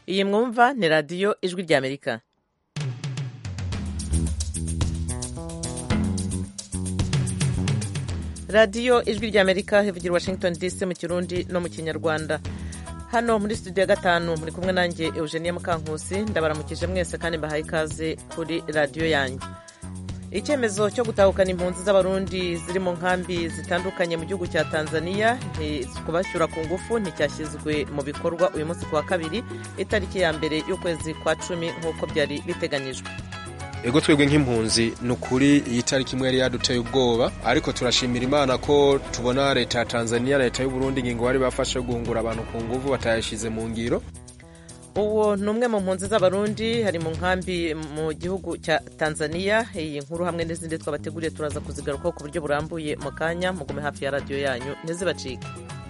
iyi mwumva ni radiyo ijwi ry'amerika radiyo ijwi ry'amerika ivugira washington dc mu kirundi no mu kinyarwanda hano muri studio ya gatanu muri kumwe nanjye eugenia mukankusi ndabaramukije mwese kandi mbahaye ikaze kuri radiyo yanyu icyemezo cyo gutahukana impunzi z'abarundi ziri mu nkambi zitandukanye mu gihugu cya tanzania kubacyura ku ngufu nticyashyizwe mu bikorwa uyu munsi ku wa kabiri itariki ya mbere y'ukwezi kwa cumi nk'uko byari biteganyijwe ego twebwe nk'impunzi ni ukuri iyi tariki imwe yari yaduteye ubwoba ariko turashimira imana ko tubona leta ya tanzania leta y'uburundi ingingo bari bafashe guhungura abantu ku nguvu batayashyize mu ngiro uwo ni umwe mu mpunzi z'abarundi hari mu nkambi mu gihugu cya tanzania iyi nkuru hamwe n'izindi twabateguriye turaza kuzigarukaho ku buryo burambuye mu kanya mugume hafi ya radiyo yanyu ntizibacike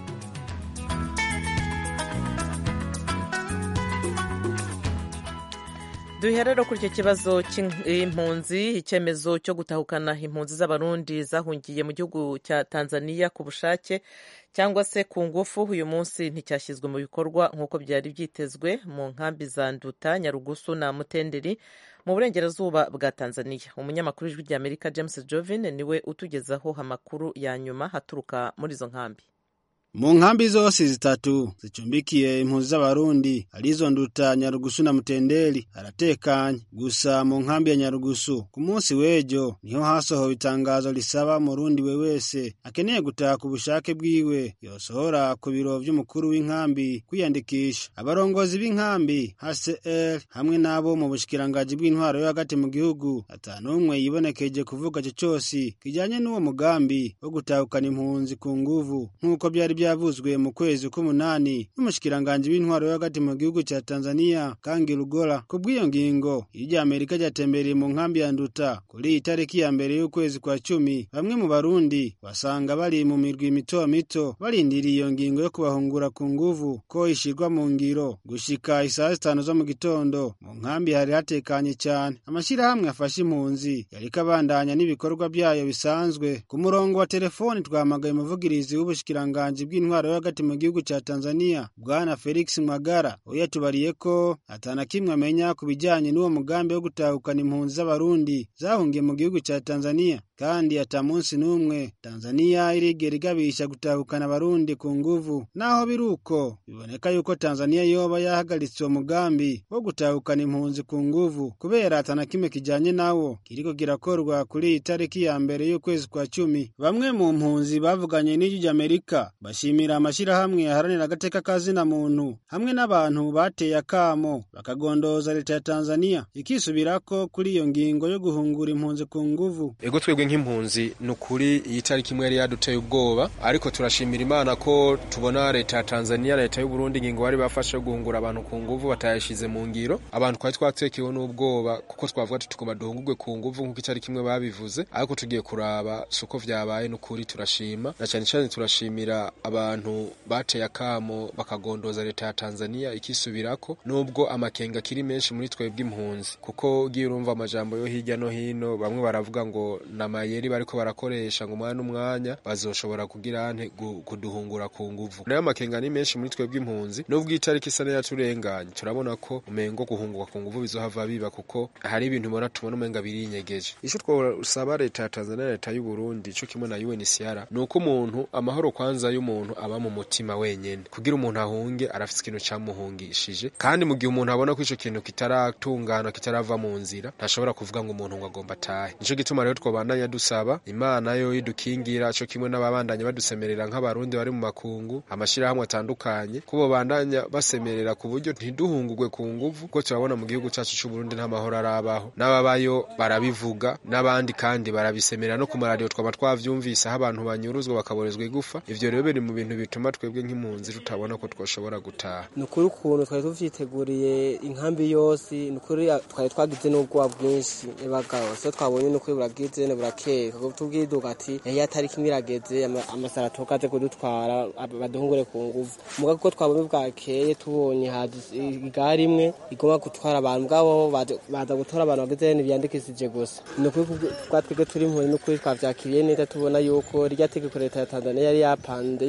duhe rero kuri icyo kibazo cy'impunzi icyemezo cyo gutahukana impunzi z'abarundi zahungiye mu gihugu cya tanzania ku bushake cyangwa se ku ngufu uyu munsi nticyashyizwe mu bikorwa nk'uko byari byitezwe mu nkambi za nduta nyarugusu na mutenderi mu burengerazuba bwa tanzania umunyamakuru w'ijwi ry'amerika james jovin niwe utugezaho amakuru ya nyuma haturuka muri izo nkambi mu nkambi zose zitatu zicumbikiye impunzi z'abarundi arizo nduta nyarugusu na mutenderi haratekanye gusa mu nkambi ya nyarugusu ku munsi w'ejo niho hasohowe itangazo risaba umurundi we wese akeneye gutaha ku bushake bwiwe yosohora ku biro vy'umukuru w'inkambi kwiyandikisha abarongozi b'inkambi hcr hamwe n'abo mu bushikirangaji bw'intwaro yo hagati mu gihugu ata n'umwe yibonekeje kuvuga ico cose kijanye n'uwo mugambi wo gutahukana impunzi ku nguvu nk'uko byari byavuzwe mu kwezi k'umunani n'umushikiranganji w'intwaro yo hagati mu gihugu cya Tanzania Kangi Lugola ku bw'iyo ngingo iryo Amerika ryatembereye mu nkambi ya Nduta kuri iyi tariki ya mbere y'ukwezi kwa cumi bamwe mu Barundi basanga bari mu mirwi mito mito barindiriye iyo ngingo yo kubahungura ku nguvu ko ishirwa mu ngiro gushika isaha zitanu zo mu gitondo mu nkambi hari hatekanye cyane amashyirahamwe afasha impunzi yariko abandanya n'ibikorwa byayo bisanzwe ku murongo wa telefoni twahamagaye umuvugirizi w'ubushikiranganji bw'intwaro yo hagati mu gihugu cya Tanzania bwana Felix Mwagara we yatubariye ko atana kimwe amenya ku bijyanye n'uwo mugambi wo gutahukana impunzi z'abarundi zahungiye mu gihugu cya Tanzania kandi ata munsi n'umwe Tanzania irigera igabisha gutahukana abarundi ku nguvu naho biri uko biboneka yuko Tanzania yoba yahagaritse uwo mugambi wo gutahukana impunzi ku nguvu kubera atana kimwe kijanye nawo kiriko kirakorwa kuri iyi tariki ya mbere y'ukwezi kwa cumi bamwe mu mpunzi bavuganye n'ijwi ry'Amerika bashimira amashirahamwe yaharanira agateka kazina muntu hamwe n'abantu bateye akamo bakagondoza leta ya Tanzania ikisubirako kuri iyo ngingo yo guhungura impunzi ku nguvu ego twebwe nk'impunzi ni ukuri iyi tariki imwe yari yaduteye ubwoba ariko turashimira imana ko tubona leta ya Tanzania leta y'Uburundi ingingo bari bafashe guhungura abantu ku nguvu batayashize mu ngiro abantu twari twatekewe n'ubwoba kuko twavuga ati tugomba duhungurwe ku nguvu nk'uko itariki imwe babivuze ariko tugiye kuraba suko vyabaye n'ukuri turashima na cyane cyane turashimira abantu bateye akamo bakagondoza leta ya Tanzania ikisubirako nubwo amakenga kiri menshi muri twebwe impunzi kuko ugiye urumva amajambo yo hirya no hino bamwe baravuga ngo namayeri bariko barakoresha ngo umwanya n'umwanya bazoshobora kugira ante kuduhungura ku nguvu nayo amakenga ni menshi muri twebwe impunzi nubwo itariki isa yaturenganye turabona ko umengo guhungurwa ku nguvu bizohava biba kuko hari ibintu ubona tubona umenga birinyegeje ico twosaba leta ya Tanzania leta y'u Burundi ico kimwe na UNHCR ni uko umuntu amahoro kwanza y'umuntu aba mu mutima wenyene kugira umuntu ahunge arafite ikintu cyamuhungishije kandi mu gihe umuntu abona ko ico kintu kitaratungana kitarava mu nzira ntashobora kuvuga ngo umuntu ngo agomba atahe nico gituma rero twabandanya dusaba imana yo idukingira co kimwe n'ababandanya badusemerera nk'abarundi bari mu makungu amashirahamwe atandukanye ko bobandanya basemerera ku buryo ntiduhungurwe ku nguvu kuko turabona mu gihugu cacu c'u Burundi nta mahoro arabaho n'ababayo barabivuga n'abandi kandi barabisemerera no ku maradiyo twaba twavyumvise aho abantu banyuruzwa bakaborezwa igufa ivyo rero biri mu bintu bituma twebwe nk'impunzi tutabona ko twoshobora gutaha ni ukuri ukuntu twari tuvyiteguriye inkambi yose ni ukuri twari twagize n'ubwoba bwinshi bagabo so twabonye ni ukuri buragize burakeye tubwiduka ati iyo atari kimwe irageze amasara tukaze kudutwara baduhungure ku nguvu muga kuko twabonye bwakeye tubonye igare imwe igomba gutwara abantu bwabo baza gutora abantu bageze ntibyandikishije gusa ni ukuri bwa twebwe turi impunzi ni ukuri twavyakiriye neza tubona yuko rya tegeko leta ya tanzania yari yapanze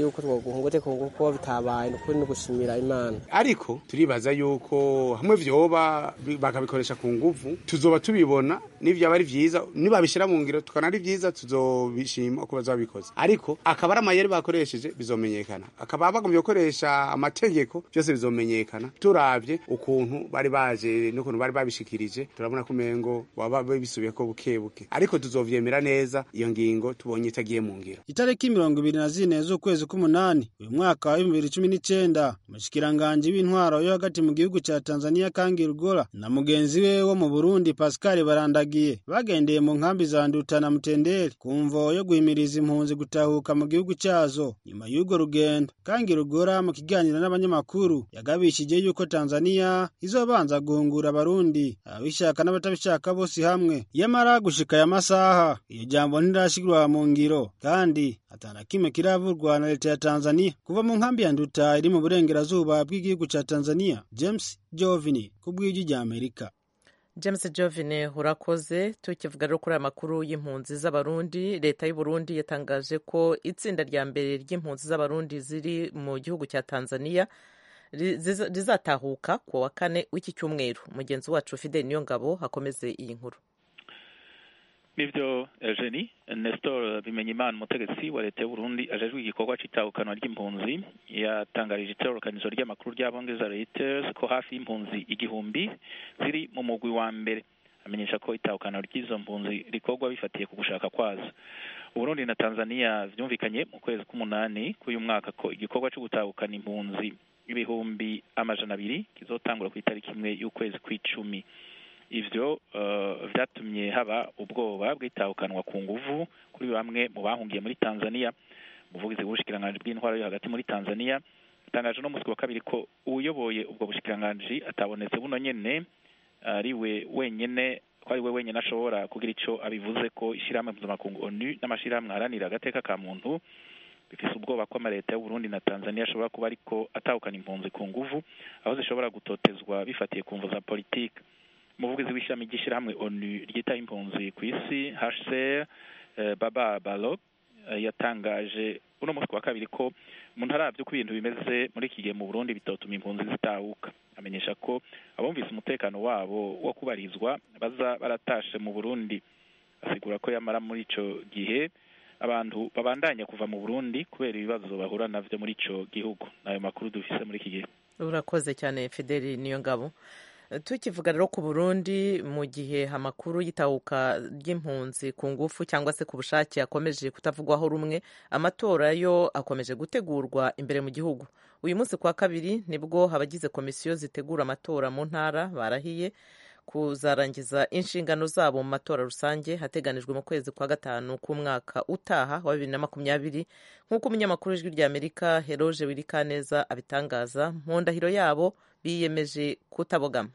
yuko twoguhungute kuko bitabaye nukuri no gushimira imana ariko turibaza yuko hamwe vyoba bakabikoresha ku nguvu tuzoba tubibona n'ivyaba ari vyiza nibabishira mu ngiro tukana ari vyiza tuzobishima uko bazabikoze ariko akaba ari amayeri bakoresheje bizomenyekana akaba bagomvye gukoresha amategeko byose bizomenyekana turavye ukuntu bari baje n'ukuntu bari babishikirije turabona ko umengo waba bisubiye ko buke buke ariko tuzovyemera neza iyo ngingo tubonye itagiye mu ngiro itariki mirongo ibiri na zine z'ukwezi k'umunani uyu mwaka wa bibiri cumi n'icenda umushikiranganji w'intwaro yo hagati mu gihugu ca tanzania kangi rugora na mugenzi we wo mu burundi pascal barandagiye bagendeye mu nkambi za nduta na mutenderi ku mvo yo guhimiriza impunzi gutahuka mu gihugu cazo nyuma y'urwo rugendo kangi rugora mu kiganiro n'abanyamakuru yagabishije yuko tanzania izobanza guhungura abarundi ababishaka n'abatabishaka bose hamwe yamara gushika aya masaha iyo jambo ntirashigirwa mu ngiro kandi atana kimwe kiravurwa na leta ya tanzania kuva mu nkambi ya nduta iri mu burengerazuba bw'igihugu ca tanzania james jovini ku bw'ijwi rya amerika james jovine urakoze tukivuga rero kuri aya makuru y'impunzi z'abarundi leta y'uburundi yatangaje ko itsinda rya mbere ry'impunzi z'abarundi ziri mu gihugu cya tanzania rizatahuka ku wa kane w'iki cyumweru mugenzi wacu fidel niyo ngabo hakomeze iyi nkuru nivyo Eugenie Nestor Bimenyimana umutegetsi wa leta y'Uburundi ajejwe igikorwa c'itahukanwa ry'impunzi yatangarije itororokanizo ry'amakuru ry'abongereza Reuters ko hafi y'impunzi igihumbi ziri mu mugwi wa mbere amenyesha ko itahukana ry'izo mpunzi rikorwa bifatiye ku gushaka kwazo Uburundi na Tanzania vyumvikanye mu kwezi k'umunani k'uyu mwaka ko igikorwa co gutahukana impunzi ibihumbi amajana abiri kizotangura ku itariki imwe y'ukwezi kw'icumi ivyo vyatumye haba ubwoba bw'itahukanwa ku nguvu kuri bamwe mu bahungiye muri Tanzania umuvugizi w'ubushikiranganji bw'intwaro yo hagati muri Tanzania atangaje no musi wa kabiri ko uyoboye ubwo bushikiranganji atabonetse buno nyene ariwe wenyene ko ari we wenyene ashobora kugira ico abivuze ko ishirahamwe mpuzamakungu ONU n'amashirahamwe aharanira agateka ka muntu bifise ubwoba ko amaleta y'Uburundi na Tanzania ashobora kuba ariko atahukana impunzi ku nguvu aho zishobora gutotezwa bifatiye ku mvo za politike umuvugizi w'ishami ry'ishyirahamwe onu ryitaho impunzi ku isi hcr baba balo yatangaje uno munsi wa kabiri ko mu ntaravyo ko ibintu bimeze muri iki gihe mu burundi bitotuma impunzi zitahuka amenyesha ko abumvise umutekano wabo wo kubarizwa baza baratashe mu burundi asigura ko yamara muri ico gihe abantu babandanya kuva mu burundi kubera ibibazo bahura navyo muri ico gihugu nayo makuru dufise muri iki gihe urakoze cyane fideli niyo ngabo tukivuga rero ku burundi mu gihe amakuru y'itahuka ry'impunzi ku ngufu cyangwa se ku bushake akomeje kutavugwaho rumwe amatora yo akomeje gutegurwa imbere mu gihugu uyu munsi kwa kabiri nibwo abagize komisiyo zitegura amatora mu ntara barahiye kuzarangiza inshingano zabo mu matora rusange hateganijwe mu kwezi kwa gatanu k'umwaka utaha wa bibiri na makumyabiri nk'uko umunyamakuru w'ijwi rya amerika heroje wirikaneza abitangaza mu ndahiro yabo biyemeje kutabogama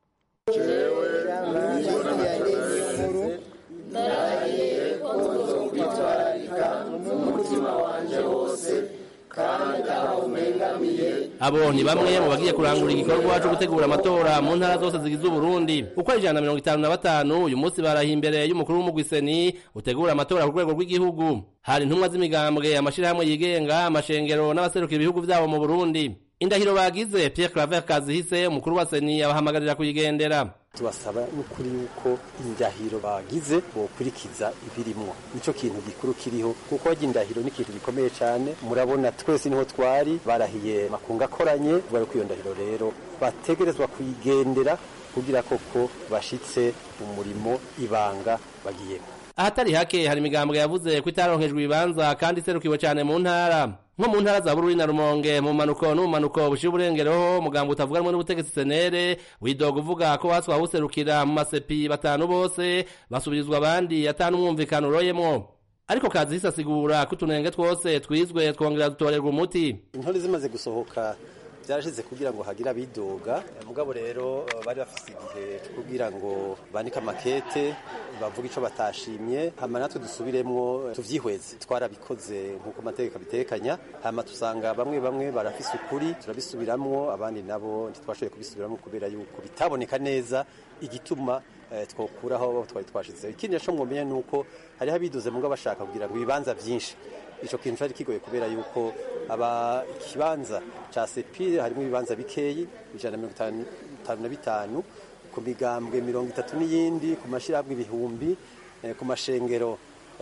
abo ni bamwe mu bagiye kurangura igikorwa cyo gutegura amatora mu ntara zose zigize uburundi uko ari ijana na mirongo itanu na batanu uyu munsi barahiye imbere y'umukuru w'umugwiseni utegura amatora ku rwego rw'igihugu hari intumwa z'imigambwe amashirahamwe yigenga amashengero n'abaserukira ibihugu vyabo mu burundi indahiro bagize Pierre Claver Kazihise umukuru wa seni abahamagarira kuyigendera tubasaba n'ukuri yuko indahiro bagize bokurikiza ibirimwo nico kintu gikuru kiriho kuko harya indahiro ni ikintu gikomeye cyane murabona twese niho twari barahiye makunga akoranye vuga ko iyo ndahiro rero bategerezwa kuyigendera kugira koko bashitse umurimo ibanga bagiyemo ahatari hake hari imigambwe yavuze ko itaronkejwe ibibanza kandi iserukiwe cyane mu ntara nko mu ntara za bururi na rumonge mu manuko n'ubumanuko bushira uburengereho umugambo utavuganwe n'ubutegetsi senere widoga uvuga ko baswa userukira mu masepi batanu bose basubirizwa abandi atanu umwumvikano uroyemwo ariko kazi hisasigura ko utunenge twose twizwe twongera dutorerwa umuti intore zimaze gusohoka byarashize kugira ngo hagire abidoga mugabo rero bari bafise igihe kugira ngo bandike amakete bavuga ico batashimye hama natwe dusubiremwo tuvyihweze twarabikoze nk'uko amategeko abitekanya hama tusanga bamwe bamwe barafise ukuri turabisubiramwo abandi nabo ntitwashoboye kubisubiramwo kubera yuko bitaboneka neza igituma twokuraho twari twashizeho ikindi naco mwomenya nuko hariho abidoze mugabo bashaka kugira ngo ibibanza vyinshi ico kintu cari kigoye kubera yuko aba ikibanza ca sepire harimo ibibanza bikeyi ijana na mirongo itanu na bitanu ku migambwe mirongo itatu n'iyindi ku mashyirahamwe ibihumbi ku mashengero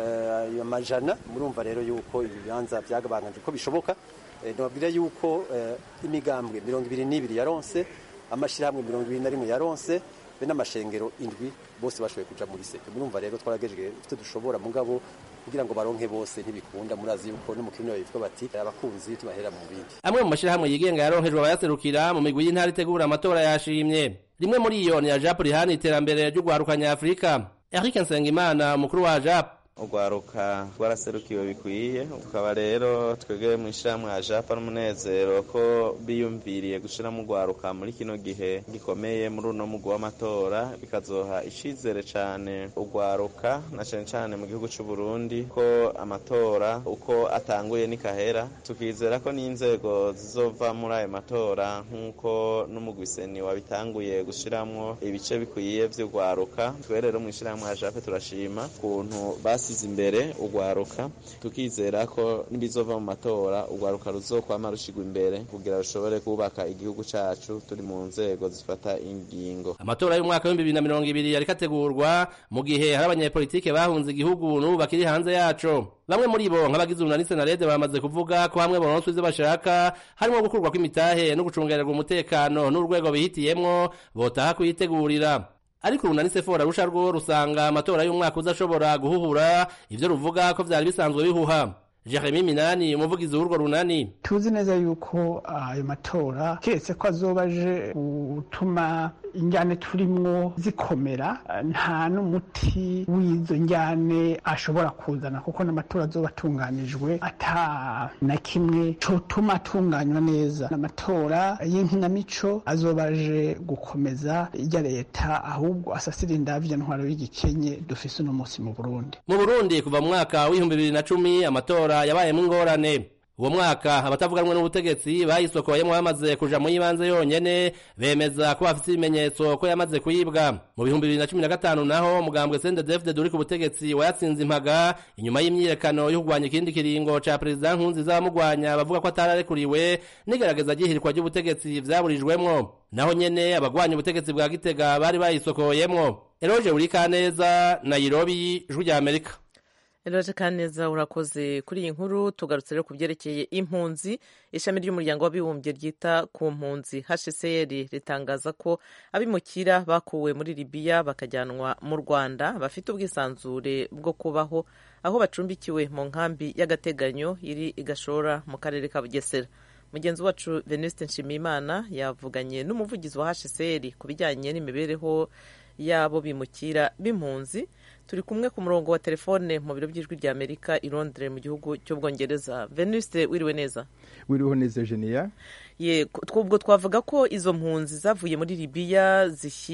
amajana murumva rero yuko ibibanza byagabangaje uko bishoboka nababwira yuko imigambwe mirongo ibiri n'ibiri yaronse amashyirahamwe mirongo ibiri na rimwe yaronse be n'amashengero indwi bose bashoboye kuja muri seke murumva rero twaragejeje ivyo dushobora mugabo kugira ngo baronke bose ntibikunda murazi yuko no mu kirino bitwa bati abakunzi tubahera mu bindi amwe mu mashyirahamwe yigenga yaronkejwe abayaserukira mu migwi y'intara itegura amatora yashimye rimwe muri iyo ni ya japu rihana iterambere ry'urwaruka nyafurika eric nsengimana umukuru wa japu urwaruka rwaraserukiwe bikwiye tukaba rero twebwe mu ishyirahamwe ajapa n'umunezero ko biyumviriye gushyiramo urwaruka muri kino gihe gikomeye muri uno mugwi w'amatora bikazoha icyizere cyane urwaruka na cyane cyane mu gihugu cy'u Burundi ko amatora uko atanguye nikahera tukizera ko n'inzego zizova muri ayo matora nk'uko n'umugwi seni wabitanguye gushyiramo ibice bikwiye by'urwaruka twe rero mu ishyirahamwe ajape turashima ukuntu basi basize imbere urwaruka tukizera ko nibizova mu matora urwaruka ruzokwama rushigwa imbere kugira rushobore kubaka igihugu cacu turi mu nzego zifata ingingo amatora y'umwaka w'ibihumbi bibiri na mirongo ibiri yariko ategurwa mu gihe hari abanyepolitike bahunze igihugu n'ubu bakiri hanze yaco bamwe muri bo nk'abagize urunani senarede bamaze kuvuga ko hamwe boronswa ivyo bashaka harimo gukurwa kw'imitahe no gucungererwa umutekano n'urwego bihitiyemwo botaha kuyitegurira ariko urunani sefora rusha rwo rusanga amatora y'umwaka uzashobora guhuhura ivyo ruvuga ko vyari bisanzwe bihuha Jeremy Minani umuvugizi w'urwo runani tuzi neza yuko ayo matora keretse ko azoba aje gutuma injyane turimwo zikomera nta n'umuti w'izo njyane ashobora kuzana kuko n'amatora azoba atunganijwe ata na kimwe cotuma atunganywa neza amatora y'inkinamico azoba aje gukomeza irya leta ahubwo asasira indavya ntwaro y'igikenye dufise uno munsi mu Burundi mu Burundi kuva mu mwaka w'ibihumbi bibiri na cumi amatora yabayemo ingorane uwo mwaka abatavuganwe n'ubutegetsi bayisokoyemo bamaze kuja mu y'ibanze yonyene bemeza ko bafite ibimenyetso ko yamaze kuyibwa mu bihumbi bibiri na cumi na gatanu naho umugambwe sendedefde uri ku butegetsi wayatsinze impaga inyuma y'imyiyerekano yo kurwanya ikindi kiringo ca perezida nkunziza bamugwanya bavuga ko atararekuriwe n'igerageza ry'ihirikwa ry'ubutegetsi vyaburijwemwo naho nyene abagwanya ubutegetsi bwa gitega bari bayisokoyemwo eroje urikaneza nairobi ijwi rya amerika Eroje Kaneza urakoze kuri iyi nkuru tugarutse rero ku byerekeye impunzi ishami ry'umuryango w'abibumbye ryita ku mpunzi HCR ritangaza ko abimukira bakuwe muri Libya bakajyanwa mu Rwanda bafite ubwisanzure bwo kubaho aho bacumbikiwe mu nkambi y'agateganyo iri igashora mu karere ka Bugesera mugenzi wacu Venuste Nshimiyimana yavuganye n'umuvugizi wa HCR ku bijyanye n'imibereho y'abo bimukira b'impunzi turi kumwe ku murongo wa telefone mu biro by'ijwi rya amerika i londres mu gihugu cy'ubwongereza venuste wiriwe neza wiriwe neza geniya ye ubwo twavuga ko izo mpunzi zavuye muri libiya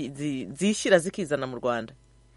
zishyira zikizana mu rwanda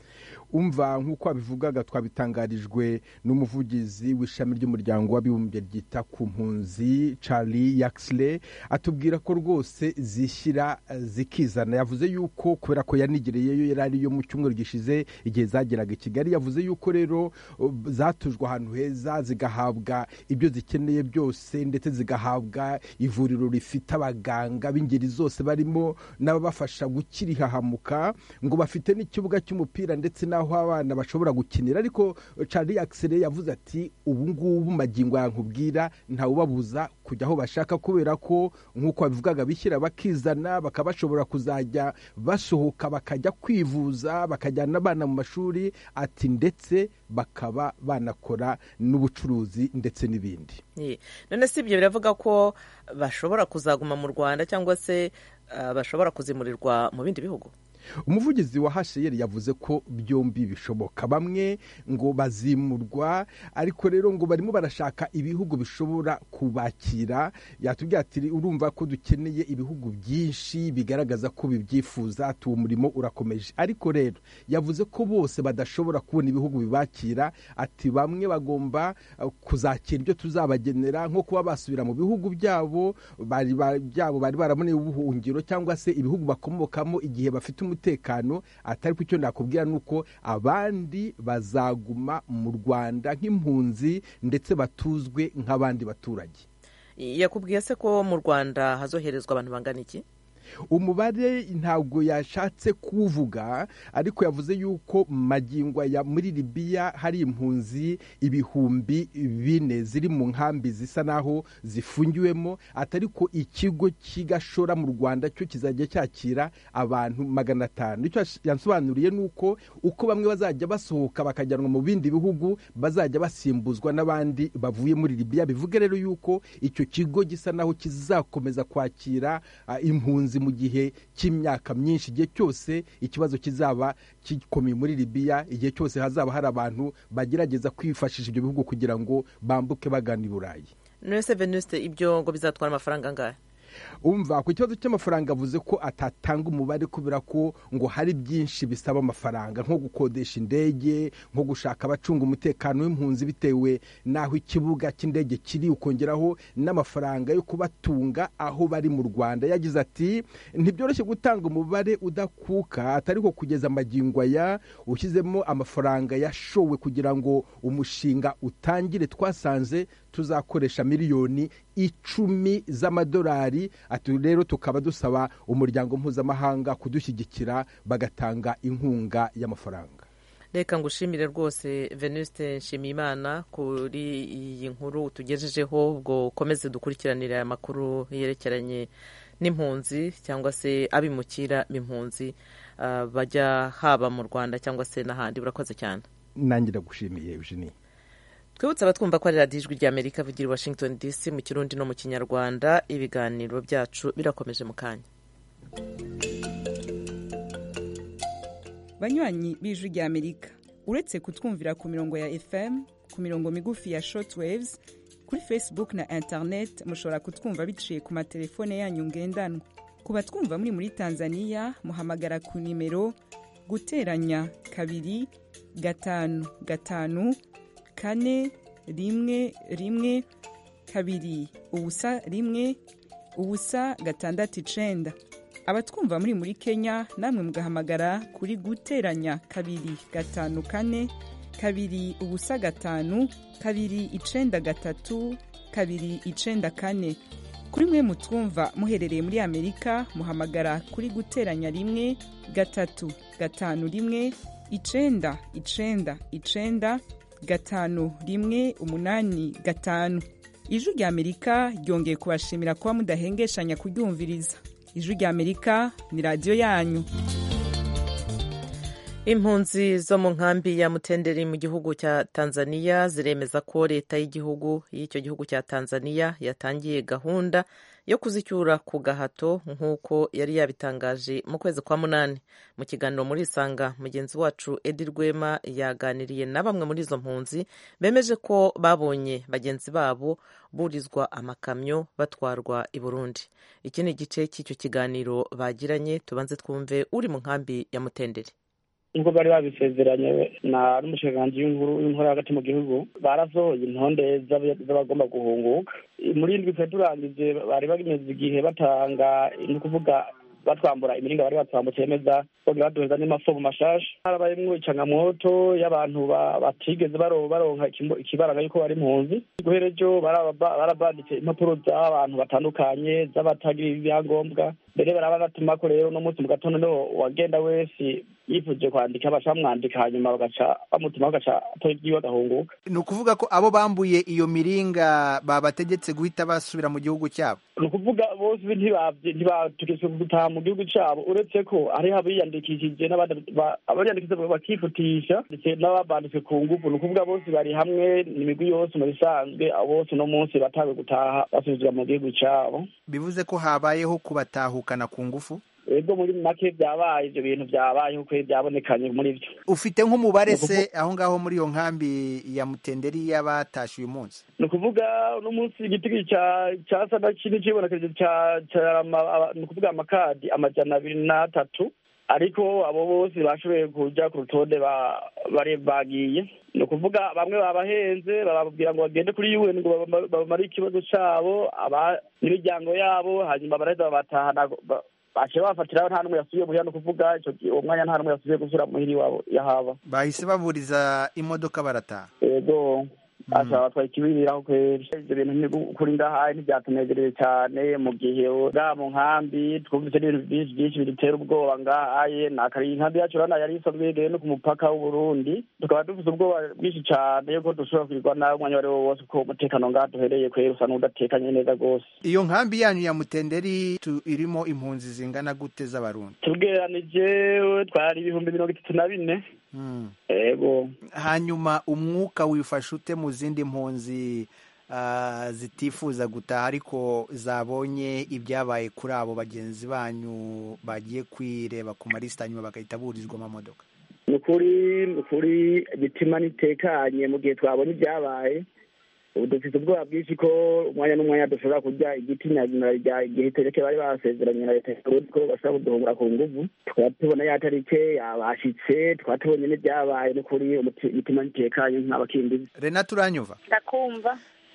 umva nk'uko wabivugaga twabitangarijwe n'umuvugizi w'ishami ry'umuryango w'abibumbye ryita ku mpunzi Charlie Yaxley atubwira ko rwose zishyira zikizana yavuze yuko kubera ko yanigereyeyo yari ariyo mu cyumweru gishize igihe zageraga i Kigali yavuze yuko rero zatujwe ahantu heza zigahabwa ibyo zikeneye byose ndetse zigahabwa ivuriro rifite abaganga b'ingeri zose barimo n'ababafasha gukira ihahamuka ngo bafite n'ikibuga cy'umupira ndetse na aho abana bashobora gukinira ariko Charlie Axel yavuze ati ubu ngubu magingo yankubwira ntawubabuza kujya aho bashaka kubera ko nk'uko babivugaga bishyira bakizana bakaba bashobora kuzajya basohoka bakajya kwivuza bakajyana abana mu mashuri ati ndetse bakaba banakora n'ubucuruzi ndetse n'ibindi none si ibyo biravuga ko bashobora kuzaguma mu rwanda cyangwa se bashobora kuzimurirwa mu bindi bihugu umuvugizi wa hasheyeri yavuze ko byombi bishoboka bamwe ngo bazimurwa ariko rero ngo barimo barashaka ibihugu bishobora kubakira yatubwira ati urumva ko dukeneye ibihugu byinshi bigaragaza ko bibyifuza ati uwo murimo urakomeje ariko rero yavuze ko bose badashobora kubona ibihugu bibakira ati bamwe bagomba kuzakira ibyo tuzabagenera nko kuba basubira mu bihugu byabo byabo bari baraboneye ubuhungiro cyangwa se ibihugu bakomokamo igihe bafite umutekano atari ku cyo nakubwira ni uko abandi bazaguma mu rwanda nk'impunzi ndetse batuzwe nk'abandi baturage yakubwiye se ko mu rwanda hazoherezwa abantu bangana iki umubare ntabwo yashatse kuwuvuga ariko yavuze yuko magingo ya muri libiya hari impunzi ibihumbi bine ziri mu nkambi zisa naho zifungiwemo atari ko ikigo kigashora mu rwanda cyo kizajya cyakira abantu magana atanu icyo yansobanuriye ni uko uko bamwe bazajya basohoka bakajyanwa mu bindi bihugu bazajya basimbuzwa n'abandi bavuye muri libiya bivuge rero yuko icyo kigo gisa naho kizakomeza kwakira impunzi mu gihe cy'imyaka myinshi igihe cyose ikibazo kizaba gikomeye muri libiya igihe cyose hazaba hari abantu bagerageza kwifashisha ibyo bihugu kugira ngo bambuke bagana i burayi nese venuste ibyo ngo bizatwara amafaranga angahe umva ku kibazo cy'amafaranga avuze ko atatanga umubare kubera ko ngo hari byinshi bisaba amafaranga nko gukodesha indege nko gushaka abacunga umutekano w'impunzi bitewe n'aho ikibuga cy'indege kiri ukongeraho n'amafaranga yo kubatunga aho bari mu rwanda yagize ati ntibyoroshye gutanga umubare udakuka atari ko kugeza amagingo aya ushyizemo amafaranga yashowe kugira ngo umushinga utangire twasanze tuzakoresha miliyoni icumi z'amadolari ati rero tukaba dusaba umuryango mpuzamahanga kudushyigikira bagatanga inkunga y'amafaranga reka ngushimire rwose venuste nshimiyimana kuri iyi nkuru tugejejeho ubwo ukomeze dukurikiranire aya makuru yerekeranye n'impunzi cyangwa se abimukira b'impunzi bajya haba mu rwanda cyangwa se n'ahandi burakoze cyane nanjye ndagushimiye eugenie twibutse abatwumva ko ari radiyo ijwi ry'amerika vugira i washington dc mu kirundi no mu kinyarwanda ibiganiro byacu birakomeje mu kanya banywanyi b'ijwi ry'amerika uretse kutwumvira ku mirongo ya fm ku mirongo migufi ya shortwaves kuri facebook na internet mushobora kutwumva biciye ku matelefone yanyu ngendanwa ku batwumva muri muri tanzania muhamagara ku nimero guteranya kabiri gatanu gatanu kane rimwe rimwe kabiri ubusa rimwe ubusa gatandatu icenda abatwumva muri muri kenya namwe mugahamagara kuri guteranya kabiri gatanu kane kabiri ubusa gatanu kabiri icenda gatatu kabiri icenda kane kuri mwe mutwumva muherereye muri amerika muhamagara kuri guteranya rimwe gatatu gatanu rimwe icenda icenda icenda gatanu rimwe umunani gatanu ijwi rya amerika ryongeye kubashimira kuba mudahengeshanya kuryumviriza ijwi rya amerika ni radiyo yanyu impunzi zo mu nkambi ya mutenderi mu gihugu cya tanzania ziremeza ko leta y'igihugu y'icyo gihugu cya tanzania yatangiye gahunda yo kuzicyura ku gahato nk'uko yari yabitangaje mu kwezi kwa munani mu kiganiro muri isanga mugenzi wacu edi rwema yaganiriye na bamwe muri izo mpunzi bemeje ko babonye bagenzi babo burizwa amakamyo batwarwa i burundi iki ni igice cy'icyo kiganiro bagiranye tubanze twumve uri mu nkambi ya mutenderi nk'uko bari babisezeranye na n'umushikiranganji w'inkuru w'inkuru hagati mu gihugu barasohoye intonde z'abagomba guhunguka muri indwi twe turangije bari bagimeze igihe batanga ni ukuvuga batwambura imiringa bari batwambutse yemeza bongera baduheza n'amafomu mashasha harabayemwo icangamoto y'abantu batigeze baronka ikibaranga yuko bari impunzi guhera ejo barabanditse impapuro z'abantu batandukanye z'abatagira ibyangombwa mbere baraba batumako rero uno munsi mu gatondo niho wagenda wese yifuje kwandika baca bamwandika hanyuma bagaca bamutuma bagaca atora ibyiwe agahunguka ni ukuvuga ko abo bambuye iyo miringa babategetse guhita basubira mu gihugu cyabo ni ukuvuga bose ntibategetswe gutaha mu gihugu cyabo uretse ko hariho abiyandikishije abiyandikishije bakifutisha ndetse n'ababanditswe ku ngufu ni ukuvuga bose bari hamwe imigwi yose mu bisanzwe bose uno munsi batawe gutaha basubizwa mu gihugu cyabo bivuze ko habayeho kubatahukana ku ngufu ego muri make byabaye ibyo bintu byabayeho kuko byabonekanye muri byo ufite nk'umubare se aho ngaho muri iyo nkambi ya mutenderi y'abatashe uyu munsi ni ukuvuga uno munsi igiti cyasa na kimwe kibonekeje ni ukuvuga amakadi amajana abiri n'atatu ariko abo bose bashoboye kujya ku rutonde bari bagiye ni ukuvuga bamwe babahenze bababwira ngo bagende kuri UN ngo bamare ikibazo cyabo n'imiryango yabo hanyuma baraheza babatahana baciye bafatiraho nta n'umwe yasubiye muhira ni ukuvuga uwo mwanya nta n'umwe yasubiye gusubira muhira iwabo yahaba bahise baburiza imodoka barataha yego ashobora batwaye ikibiriraho kweri ivyo bintu kuri ngahaye ntivyatunezerewe cyane mu gihe ngaha mu nkambi twumvise n'ibintu byinshi byinshi bidutera ubwoba ngahaye nakari inkambi yacu urabona yari isanzwe yegereye no ku mupaka w'uburundi tukaba dufise ubwoba bwinshi cane yuko dushobora kurirwa nawe umwanya uwo ari wo wose kuko umutekano ngaha duhereye kweri usa n'udatekanye neza rwose iyo nkambi yanyu ya mutenderi tu- irimo impunzi zingana gute z'abarundi tubweranije twari ibihumbi mirongo itatu na bine Mm. ego hanyuma umwuka wifashe ute mu zindi mpunzi ah, zitifuza gutaha ariko zabonye ibyabaye kuri abo bagenzi banyu bagiye kwireba ku malisita hanyuma bagahita burizwa amamodoka ni ukuri ni ukuri imitima nitekanye mu gihe twabonye ibyabaye ubu dufite ubwoba bwinshi ko umwanya n'umwanya dushobora kurya igiti nyazina rya igihe tereke bari basezeranye na leta y'uburundi ko bashobora kuduhungura ku nguvu tukaba tubona ya tarike yabashitse tukaba tubonye n'ibyabaye ni ukuri umuti- imitima nitekanye nk'abakimbizi renata uranyumva ndakumva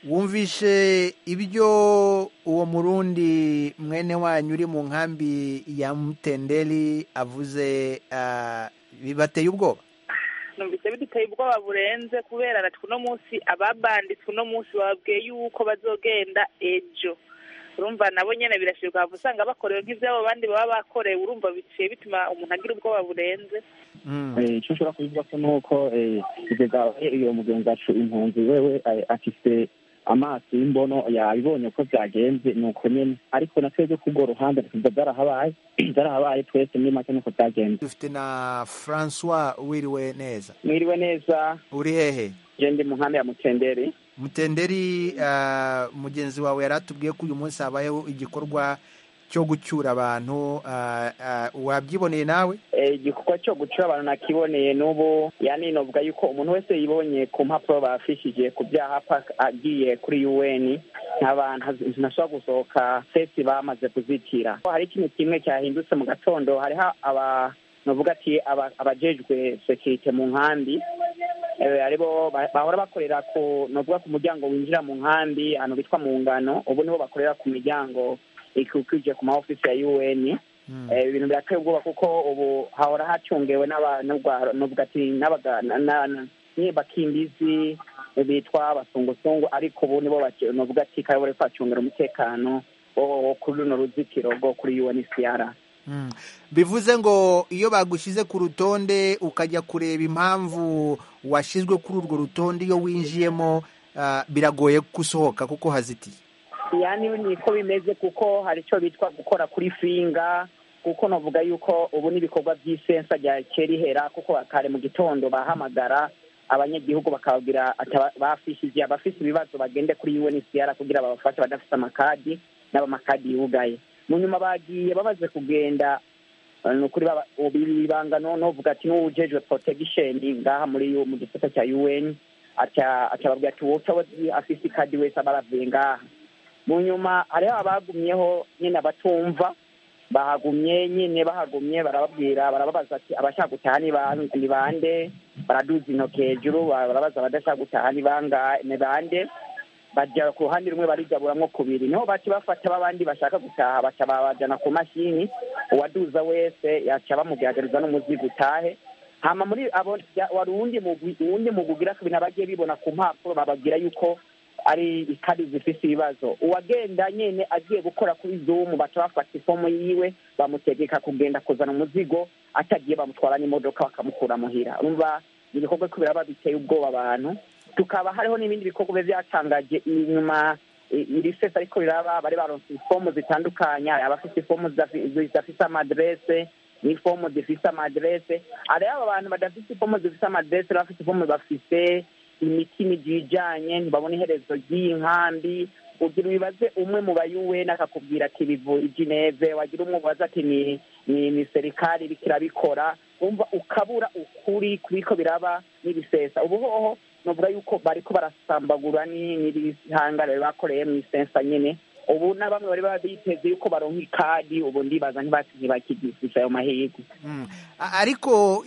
wumvishe ibyo uwo murundi mwene wanyu uri mu nkambi ya mutenderi avuze ah, bibateye ubwoba numvise biduteye ubwoba burenze kubera natwe uno munsi ababanditse uno munsi bababwiye yuko bazogenda ejo urumva nabo nyene birashirwa hava usanga bakorewe nk'ivyabo abandi baba bakorewe urumva biciye bituma umuntu agira ubwoba burenze Eh, icyo ushobora kubivuga ko ni uko eh, kugeza iyo mugenzi wacu impunzi wewe eh, afise amaso y'imbono yabibonye ko byagenze ni uko nyene ariko na twebwe kubwo ruhande tuza byarahabaye byarahabaye twese muri make nuko byagenze dufite na francois wiriwe neza mwiriwe neza uri hehe je ndi mu nkambi ya mutenderi mutenderi ah, mugenzi wawe yari atubwiye ko uyu munsi habayeho igikorwa cyo gucyura abantu ah, ah, wabyiboneye nawe Eh, igikorwa cyo gucura abantu nakiboneye n'ubu yani novuga yuko umuntu wese yibonye ku mpapuro bafishije ku byaha paka agiye kuri un nk'abantu ntashobora gusohoka sesi bamaze kuzitira hari ikintu kimwe cyahindutse mu gatondo hariho aba novuga ati aba- abajejwe sekirite mu nkambi eh, aribo ba- bahora bakorera ku novuga ku muryango winjira mu nkambi ahantu bitwa mu ngano ubu nibo bakorera ku miryango ikikije ku ma ofisi ya un Eh, ibintu birateye ubwoba kuko ubu hahora hacungewe n'abantu ati n'abaga- na- na- na- nyine bakimbizi bitwa abasungusungu ariko ubu nibo bake- novuga ati kare bari kwacungira umutekano wo wo kuri runo ruzitiro rwo kuri UNHCR Mm. bivuze ngo iyo bagushyize ku rutonde ukajya kureba impamvu washyizwe kuri urwo rutonde iyo winjiyemo ah, biragoye gusohoka kuko hazitiye yani niko bimeze kuko hari icyo bitwa gukora kuri finga kuko navuga yuko ubu n'ibikorwa by'isensa rya kerihera kuko kare mu gitondo bahamagara abanyagihugu bakababwira ati aba- bafishije abafise ibibazo bagende kuri UNHCR kugira babafashe badafite amakadi n'abamakadi yugaye mu nyuma bagiye bamaze kugenda eh, ni ukuri baba- ubu ibanga no novuga ati n'uwujejwe protection ngaha muri mu gisata cya UN aca acababwira ati wowe utabazi afise ikadi wese aba aravuye ngaha mu nyuma hariho abagumyeho nyine abatumva bahagumye nyine bahagumye barababwira barababaza ati abashaka gutaha ni ba- ni bande baraduza intoki hejuru barabaza abadashaka gutaha ni bangahe ni bande bajya ku ruhande rumwe barigaburamwo kubiri niho baca bafata babandi bashaka gutaha baca babajana ku mashini uwaduza wese yaca bamugaragariza n'umuzigo utahe hama muri abo ya- wari uwundi mugwi uwundi mugwi ugira kabiri nabagiye bibona ku mpapuro bababwira yuko ari ikadi zifise ibibazo uwagenda nyene agiye gukora kuri zoom baca bafata ifomu yiwe bamutegeka kugenda kuzana umuzigo atagiye bamutwara n'imodoka bakamukura muhira urumva ni ibikorwa ko biraba biteye ubwoba abantu tukaba hariho n'ibindi bikorwa biba byatangaje inyuma i- iri sesa ariko riraba bari baronse ifomu zitandukanye hari abafite ifomu zidafi- zidafise amaderese n'ifomu zifise amaderese hariho aba bantu badafise ifomu zifise amaderese n'abafite ifomu bafise imitima igiye ijanye ntibabona iherezo ry'iyi nkambi ugira ubibaze umwe mu bayuweni akakubwira ati bivu i Geneve wagira umwe ubaza ati ni ni ni serikali iriko irabikora umva ukabura ukuri kubiko biraba n'ibisesa ubu hoho novuga yuko bariko barasambagura ni- n'ibihangare bakoreye mu isensa nyene ubu na bamwe bari baba biteze yuko baronka ikadi ubu ndibaza ntibati ntibakigifisha ayo mahirwe Mm. A- ariko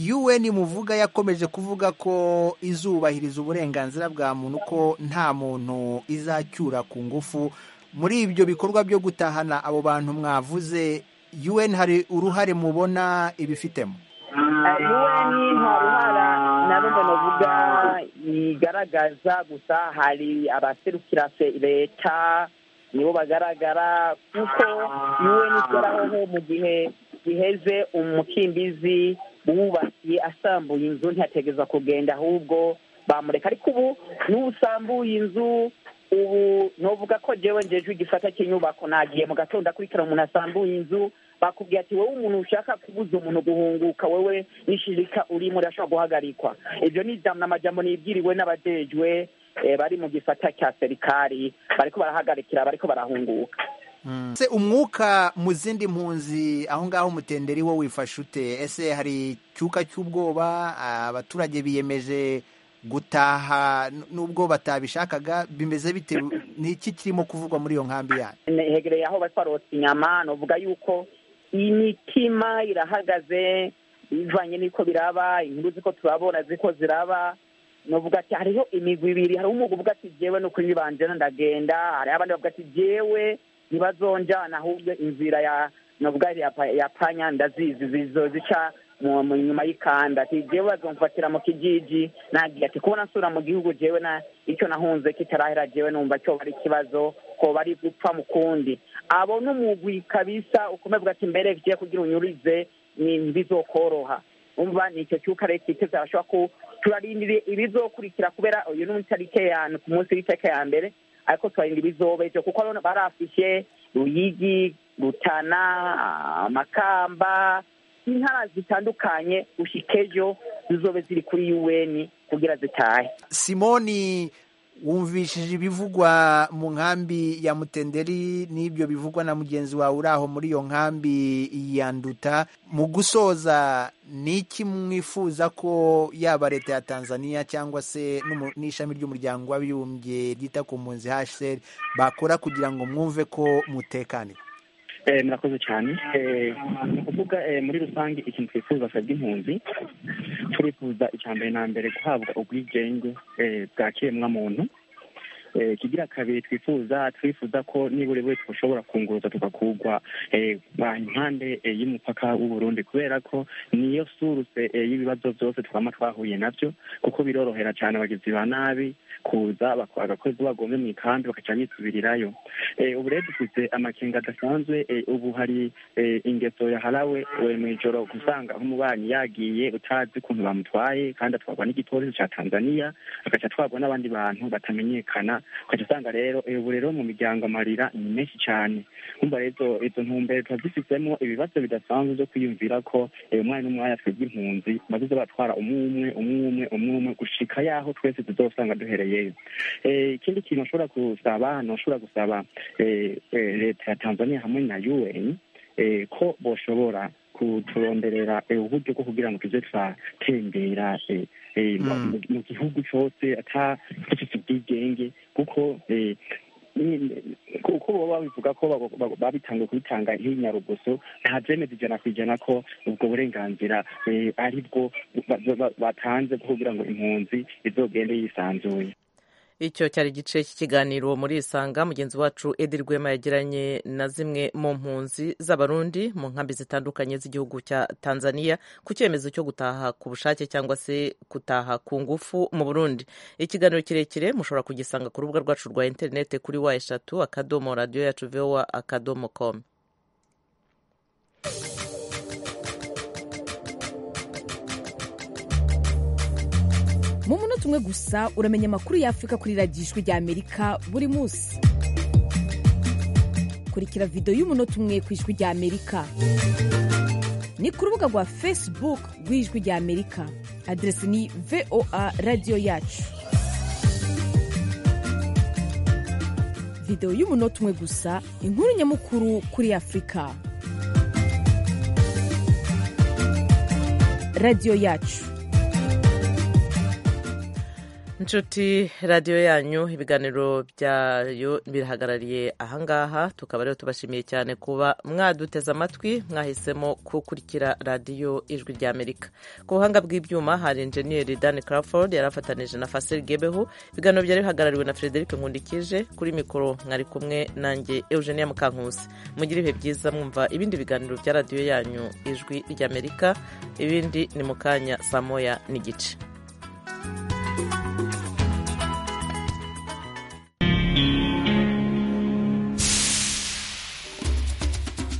UN muvuga yakomeje kuvuga ko izubahiriza uburenganzira bwa muntu ko nta muntu izacyura ku ngufu muri ibyo bikorwa byo gutahana abo bantu mwavuze UN hari uruhare mubona ibifitemo UN nta ruhara na rumwe novuga igaragaza gusa hari abaserukira se- leta nibo bagaragara kuko UN ikora mu gihe giheze umukimbizi wubakiye asambuye inzu ntiyategeza kugenda ahubwo bamureka ariko ubu n'usambuye inzu ubu novuga ko jewe njejwe igisata cy'inyubako nagiye mu gatondo akurikira umuntu asambuye inzu bakubwiye ati wowe umuntu ushaka kubuza umuntu guhunguka wewe n'ishirika urimo urashobora guhagarikwa ibyo ni ijambo n'amajambo nibwiriwe n'abajejwe eh, bari mu gisata cya serikali bariko barahagarikira bariko barahunguka se umwuka mu zindi mpunzi aho ngaho umutenderi wo wifashe ute ese hari icyuka cy'ubwoba abaturage biyemeje gutaha n- nubwo batabishakaga bimeze bite ni iki kirimo kuvugwa muri iyo nkambi yanyu hegereye aho bari barotsa inyama novuga yuko imitima irahagaze bivanye n'uko biraba inkuru ziko turabona ziko ziraba novuga ati hariho imigwi ibiri hariho umugwi uvuga ati jewe no kuri banjena ndagenda hariho abandi bavuga ati jewe ntibazonjana ahubwo inzira ya novuga ya pa- ya panya ndazizi zizozica mu mu- nyuma y'ikanda ati jewe bazomfatira mu kijiji nagiye ati kubona nsura mu gihugu jewe na icyo nahunze kitarahera jewe numva cyo bari ikibazo ko bari gupfa mu kundi abo n'umugwi kabisa ukomeye uvuga ati mbere vigiye kugira unyurize ni ntibizokoroha umva ni icyo cyuka rero kiteze arashobora ku turarindiriye ibizokurikira kubera uyu ni itarike ya ku munsi w'itarike ya mbere ariko turarinda ibizoba ivyo kuko rero barafishe ruyigi rutana amakamba intara zitandukanye gushika ejo zizobe ziri kuri un kugira zitahe simoni wumvishije ibivugwa mu nkambi ya mutenderi n'ibyo bivugwa na mugenzi wawe uri aho muri iyo nkambi ya nduta mu gusoza ni iki mwifuza ko yaba leta ya tanzania cyangwa se n'umu- n'ishami ry'umuryango w'abibumbye ryita ku mpunzi hcr bakora kugira ngo mwumve ko mutekaniwe Eh, murakoze cyane Eh, ni ukuvuga eh, muri rusange ikintu twifuza twebwe impunzi turifuza icya mbere na mbere guhabwa ubwigenge eh, bwa kiremwamuntu Eh, ikigira kabiri twifuza twifuza ko nibura buri twashobora kunguruza tugakurwa eh, ba- impande eh, y'umupaka w'uburundi kubera ko niyo suruse eh, y'ibibazo byose twama twahuye nabyo kuko birorohera cyane abagizi ba nabi kuza bak- agakozi bagombe mu ikambi bakaca bisubirirayo Eh, ubu rero dufite amakenga adasanzwe eh, ubu hari eh, ingeso yaharawe eh, mu ijoro gusanga nk'umubanyi yagiye utazi ukuntu bamutwaye kandi atwarwa n'igipolisi cya tanzania agaca atwarwa n'abandi bantu batamenyekana ugaca usanga rero eh, ubu rero mu miryango amarira ni menshi cyane kumva rero izo ntumbero tuba zifitemo ibibazo bidasanzwe byo kwiyumvira ko eh, umwanya n'umwanya twebwe impunzi bazize batwara umwe umwe umwe umwe umwe umwe gushika yaho twese tuzosanga duhereyeyo Eh, ikindi kintu ashobora gusaba nashobora gusaba eh, eh, leta ya tanzania hamwe na un eh, ko boshobora kuturonderera eh, uburyo bwo kugira ngo tuze turatembera eh, eh, mu- mu gihugu cyose ata dufite ubwigenge kuko eh, ni- kuko baba babivuga ko babo- babo- babitangiye kubitanga nk'inyarugoso nta byemeza ijana ku ijana ko ubwo burenganzira eh, ari bwo ba- ba- batanze bwo kugira ngo impunzi izogende yisanzuye icyo cyari igice cy'ikiganiro muri isanga mugenzi wacu edi rwema yagiranye na zimwe mu mpunzi z'abarundi mu nkambi zitandukanye z'igihugu cya tanzania ku cyemezo cyo gutaha ku bushake cyangwa se gutaha ku ngufu mu burundi ikiganiro kirekire mushobora kugisanga ku rubuga rwacu rwa interineti kuri wa eshatu akadomo radiyo yacu vowa akadomo komu mu munota umwe gusa uramenya amakuru y'afurika kuri radiyo ijwi rya amerika buri munsi kurikira videwo y'umunota umwe ku ijwi rya amerika ni ku rubuga rwa facebook rw'ijwi rya amerika aderesi ni voa radiyo yacu videwo y'umunota umwe gusa inkuru nyamukuru kuri afurika radiyo yacu inshuti radiyo yanyu ibiganiro byayo birahagarariye ahangaha tukaba rero tubashimiye cyane kuba mwaduteze amatwi mwahisemo gukurikira radiyo ijwi rya amerika ku buhanga bw'ibyuma hari enjeniyeri dan crawford yari afatanije na fasel gebeho ibiganiro byari bihagarariwe na frederic nkundikije kuri mikoro mwari kumwe nanjye eugenia mukankusi mugire ibihe byiza mwumva ibindi biganiro bya radiyo yanyu ijwi rya amerika ibindi ni mu kanya saa moya n'igice